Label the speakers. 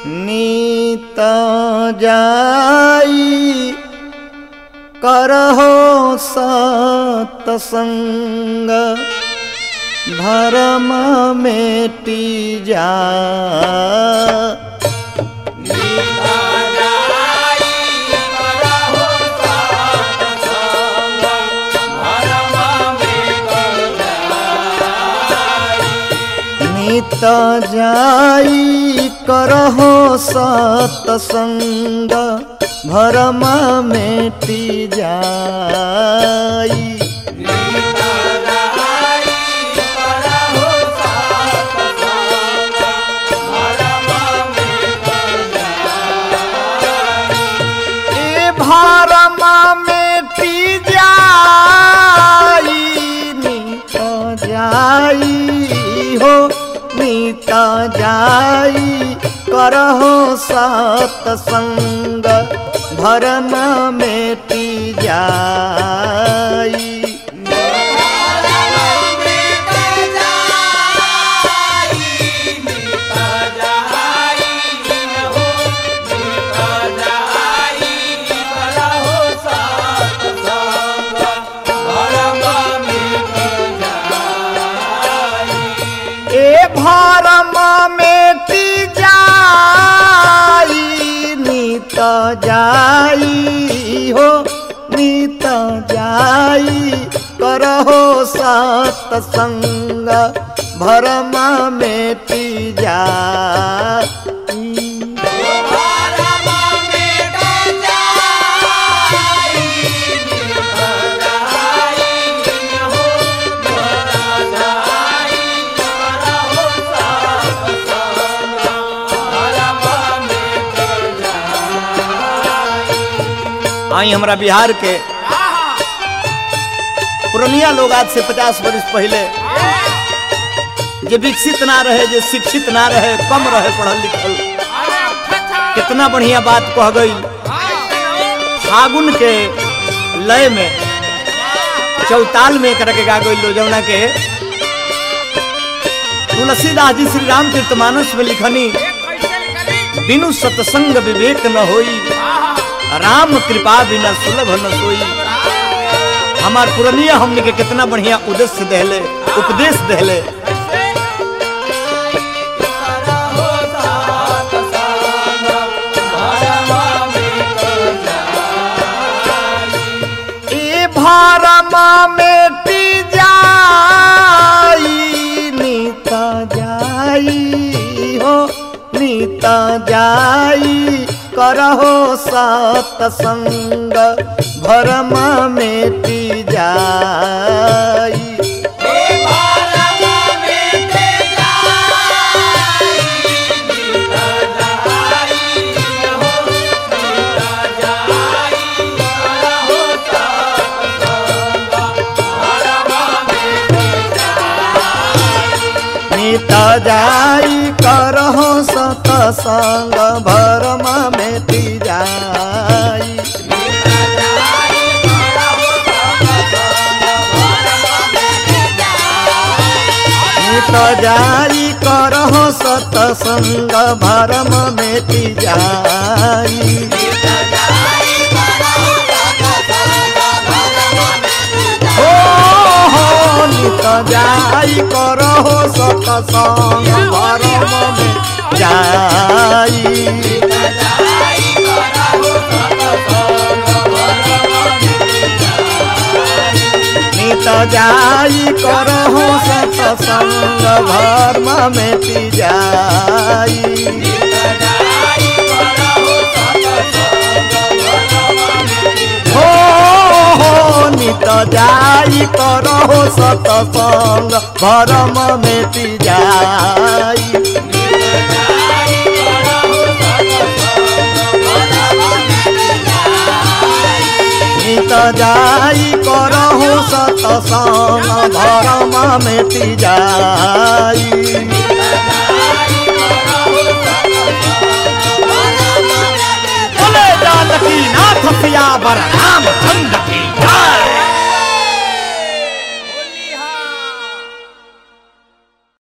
Speaker 1: नीत जाई करहो सतसंग भरम मेटी जा नीत जाई करहो सतसंग भरम मेटी जाई ए भरम मेटी जाई नीत जाई हो नीत जाई करहो सतसंग भरम मेटी जाई ए भरम मेटी जाई नीत जाई हो नीत जाई करहो सतसंग भरम मेटी जाई आई हमारा बिहार के पुरनिया लोग आज से पचास वर्ष पहले जे विकसित ना रहे जे शिक्षित ना रहे कम रहे पढ़ल लिखल कितना बढ़िया बात कह गई फागुन के लय में चौताल में करके गा गई लो जमुना के तुलसीदास जी श्री राम तीर्थमानस में लिखनी बिनु सत्संग विवेक न होई राम कृपा बिना सुलभ न सोई हमार पुरनिया हमने के कितना बढ़िया उद्देश्य देले उपदेश देले ए भारमा मेटी जाई नीत जाई हो नीत जाई करहो सतसंग भरम मेटी जाई नीत जाई करहो सतसंग भरम मेटी जाई नीत जाई करहो सतसंग भरम मेटी जाई हो हो नित जाई करहो सतसंग भरम में जाई नित जाई करहो सतसंग धर्म में पी जाई हो हो नित जाई करहो सतसंग भरम में पी जाई नित जाई करहु सतसंग भरम मेटी जाई बोले जानकी नाथ सिया बर राम चंद्र की जय